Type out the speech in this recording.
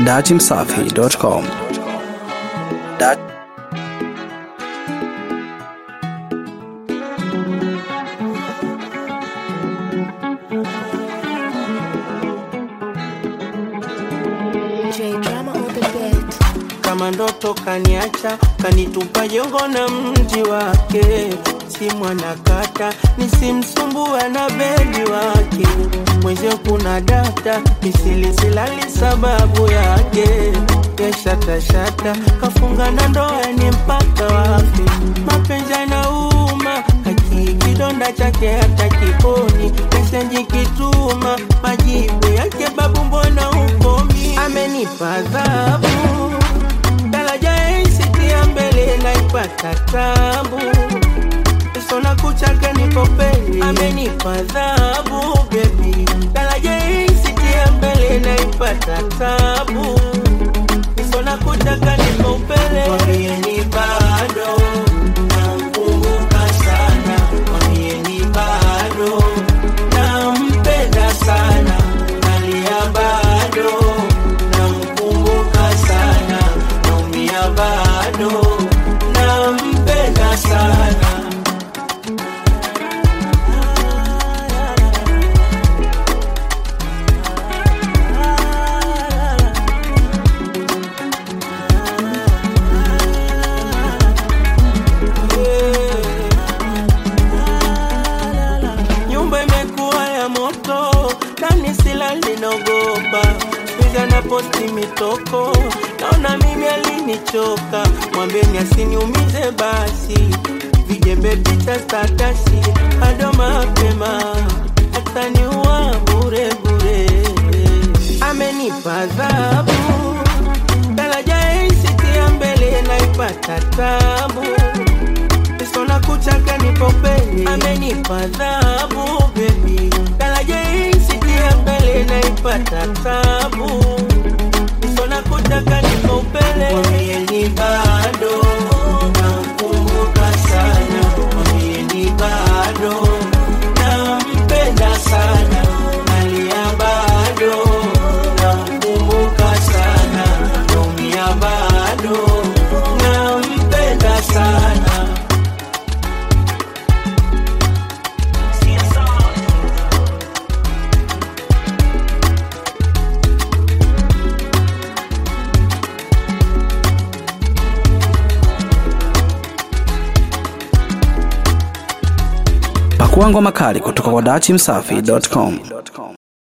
datimsafi.com. Dat J drama on the beat. kama ndoto kaniacha kanitupa jongo na mji wake si mwanakata nisimsumbua na bedi wake mwenzio kuna data misilisilali sababu yake yashatashata kafunga na ndoa ni mpaka wapi mapenzi yanauma haki kidonda chake hata kiponi mesenji kituma majibu yake babu mbona ukomi amenipa adhabu daraja isitia mbele naipata tabu sona kuchake niko peli amenipa adhabu bebi daraja isitia mbele naipata tabu sona kuchaka niko pele mwambieni bado namkumbuka sana mwambieni bado nampenda sana nalia bado namkumbuka sana naumia bado nampenda sana nyumba imekuwa ya moto ndani sila linaogopa piga na posti mitoko naona mimi alinichoka mwambeni asiniumize basi vijembe picha statasi bado mapema ataniua bure bure amenipa adhabu daraja isitia mbele naipata tabu sona kuchaka nipo pele amenipa adhabu bebi daraja isitia mbele naipata tabu sona kuchaka nipo pele mwambieni bado namkumbuka sana mwambieni bado nampenda sana nalia bado namkumbuka sana naumia bado nampenda sana pakua ngoma kali kutoka kwa datimsafi.com.